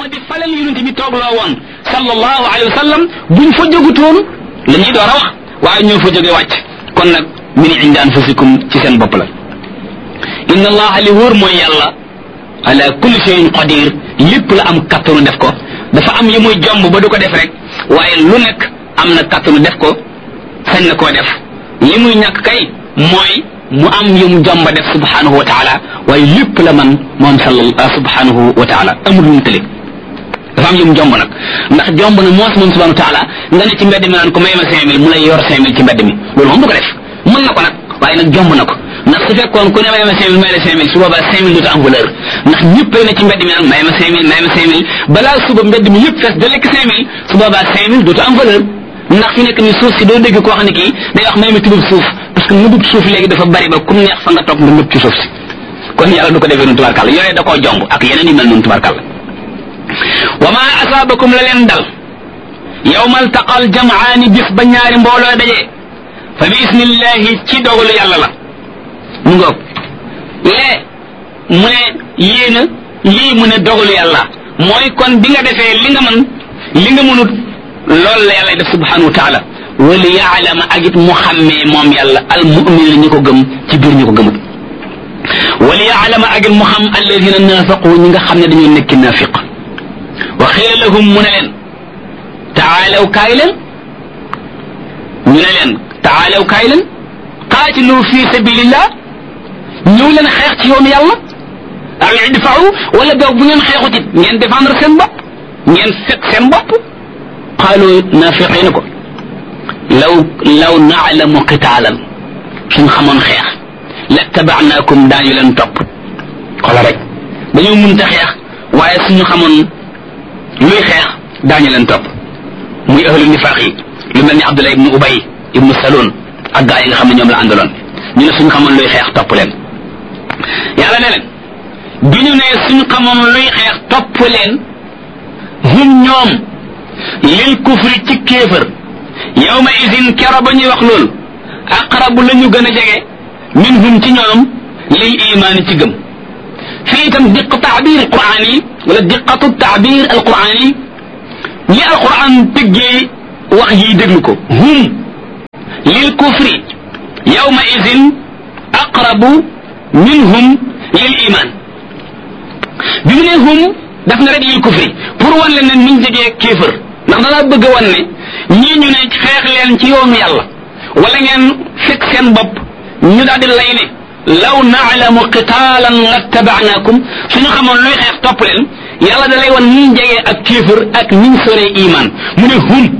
moo di falal yonent bi toogloo woon sallallahu alayhi wa sallam buñ fa jógutoon la ñuy door a wax waaye ñoo fa jóge wàcc kon nag min indi anfusikum ci seen bopp la inna allaha li wóor mooy yàlla ala kulli shay'in qadir lépp la am kattanu def ko dafa am yi muy jomb ba du ko def rek waaye lu nekk am na kattanu def ko sañ na koo def li muy ñàkk kay mooy mu am yu mu jomba def subhanahu wa taala waaye lépp la man moom salla subhanahu wa taala amul lu mu tële dafa am yu mu jomb nag ndax jomb na moos moom subhanahu wa taala nga ne ci mbedd mi naan ko may ma cinq mille mu lay yor cinq mille ci mbedd mi loolu moom du ko def mën na ko nag waaye nag jomb na ko ndax su fekkoon ku ne may ma cinq mille may la cinq mille su boobaa cinq mille dootu am valeur ndax ñëpp ne ci mbedd mi naan may ma cinq mille may ma cinq mille balaa suba mbedd mi yëpp fees da lekk cinq mille su boobaa cinq mille dootu am valeur ndax fi nekk ni suuf si doo dégg koo xam ne kii day wax may ma tubub suuf parce que nëbub suuf léegi dafa bari ba kum neex fa nga toog nga nëb ci suuf si kon yàlla du ko defee noonu tubarkàlla yooyu da koo jomb ak yeneen yu mel noonu tubarkàlla wa ma asaabakum la leen dal yawmal taqal jamaani bis ba ñaari mbooloo dajee fa bi isnillahi ci dogalu yàlla la mu ngoog lee mu ne yéena lii mu ne dogalu yàlla mooy kon bi nga defee li nga mën li nga mënut loolu la yàlla def subhanahu wa taala wali yaalama ak it mu xàmmee moom yàlla al mu'min ñi ko gëm ci biir ñi ko gëmut wali yaalama ak it mu xam alladina naafaqu ñi nga xam ne dañoo nekki naafiq wa xiila lahum mu ne leen taalaw kaay leen ñu ne leen taalaw kaay leen qaatilu fi sabilillah ñëw leen xeex ci yoonu yàlla aw idfa'u wala boog bu ngeen xeexut it ngeen défendre seen bopp ngeen fekk seen bopp qaalu naafiqi na ko law law naalamu qitaalan suñ xamoon xeex lattaba'naakum daañu leen topp xoola rek dañoo mënta xeex waaye suñu xamoon luy xeex daañu leen topp muy ahlu nifaaq yi lu mel ni Abdullah ibnu Ubay ibnu Salul ak gaa yi nga xam ne ñoom la àndaloon ñu ne suñu xamoon luy xeex topp leen yàlla ne leen bi ñu ne suñu xamoon luy xeex topp leen hum ñoom lil kufri ci kéefër yawma idin kero ba ñuy wax loolu aqrabu la ñu gën a jege minhum ci ñoom lil imaani ci gëm fii itam diq taabir quraan yi wala diqatu taabir alquran yi ñi alquran tëggee wax yi déglu ko hum lil kufri yawma idin aqrabu minhum lil iman bi mu ne hum daf na rek lil kufri pour wan leen ne niñ jegee kéefër ndax danaa bëgg a wan ne ñii ñu ne xeex leen ci yoonu yàlla wala ngeen fekk seen bopp ñu daal di lay ne law naalamu qitaalan lattaba'naakum suñu xamoon luy xeex topp leen yàlla da lay wan niñ jegee ak kéefër ak niñ soree iman mu ne hum